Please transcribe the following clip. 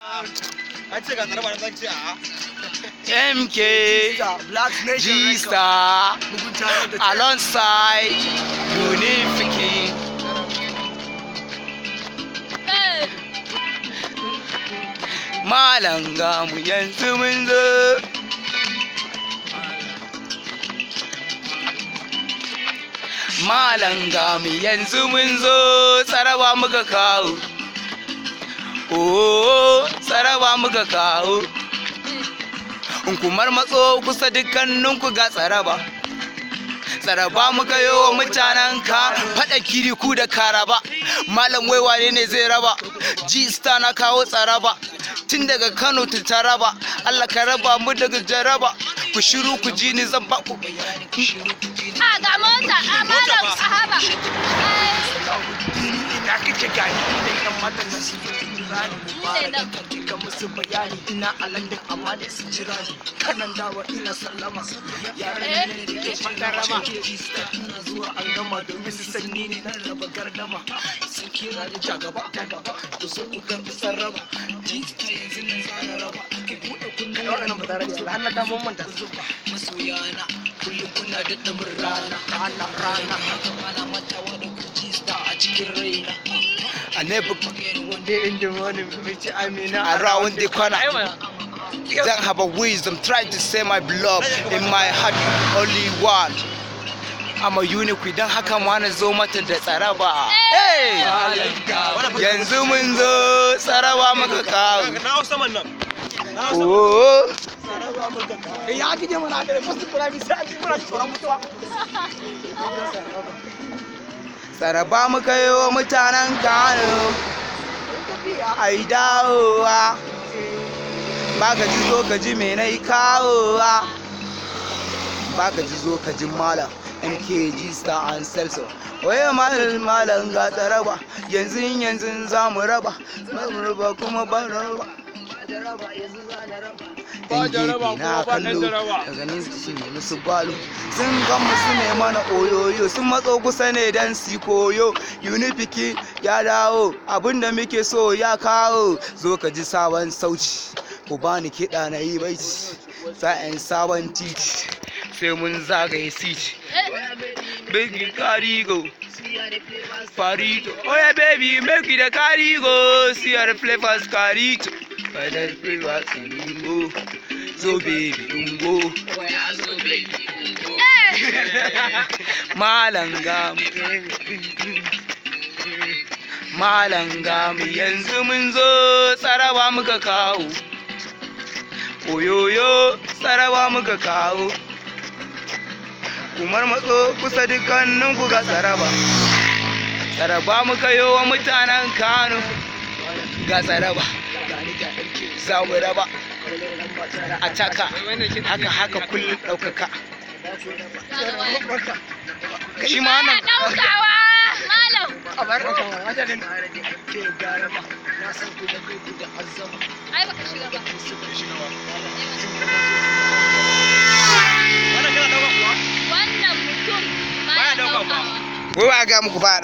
An ce ga tsaraba na ce a. MK Black G Star Mugunta da alongside Unifique. Malam ga mu yanzu mun zo. Malam ga mu yanzu mun zo tsaraba muka kawo. Oh, tsaraba muka kawo. In kumar matso kusa dukkaninku ga tsaraba. Tsaraba muka yi wa mutanen ka faɗa kiriku da karaba. Malam wai wane ne zai raba? G star na kawo tsaraba. Tun daga Kano ta taraba, Allah ka raba mu daga jaraba. Ku shiru ku ji ni zan ba ku bayani. Ku shiru ku ji ni. A ga mota, a malam sahaba. ina kake gani idan yan matan nan su jira ni ne nan. ka musu bayani ina a London amma da su jira ni kanan dawa ina sallama yaran ne da ke fandarama ina zuwa an gama domin su san ni ne nan raba gardama sun kira da jagaba jagaba ku so ku karbi sarraba jista yanzu nan zana raba ki buɗe kunnen wannan ba tare da Allah ta mun manta zuba masoyana kullum kuna da damin rana rana rana haka mana matawa da ku jista a cikin raina I never One day in the morning, which I mean, around the corner. Don't have a wisdom, try to say my love in my heart, only one. I'm a unique don haka ma na zo mata da tsaraba. Hey! Yanzu mun zo tsaraba muka kawo. Na hau saman nan. Oh, Ya kije mana da fasu kula mi sai ji muna tsoron mutuwa. tsaraba muka yi wa mutanen Kano. Ai dawowa. Ba ka ji zo ka ji me na yi kawowa. Ba ka ji zo ka ji malam. MKG Star and Celso. Waye malam malam ga tsaraba. Yanzu yanzu za mu raba. Mu raba kuma ban raba. Yan gefe na kallo daga nan su ne musu balo sun gan musu ne mana oyoyo sun matso kusa ne dan su koyo unifiki ya dawo abinda muke so ya kawo zo ka ji sabon sauci ku bani kiɗa na yi baiti sa'in sabon titi sai mun zagaye titi baby karigo farito oh yeah baby make it a karigo see your flavors karito Father flavors karito so baby ungo malam gamu malam gamu yanzu mun zo tsarawa muka kawo oyoyo tsarawa muka kawo kumar matso kusa dukkanin ku ga tsaraba tsaraba muka yi wa mutanen kano ga tsaraba za mu raba a taka haka haka kullum ɗaukaka shi ma Ana nan ɗaukawa, malam. A bar ka wajen ke garama na san ku da ku da azama Ai baka shiga ba. su ku shi nawa. Wannan mutum baya ɗaukawa. wai ba ga muku ba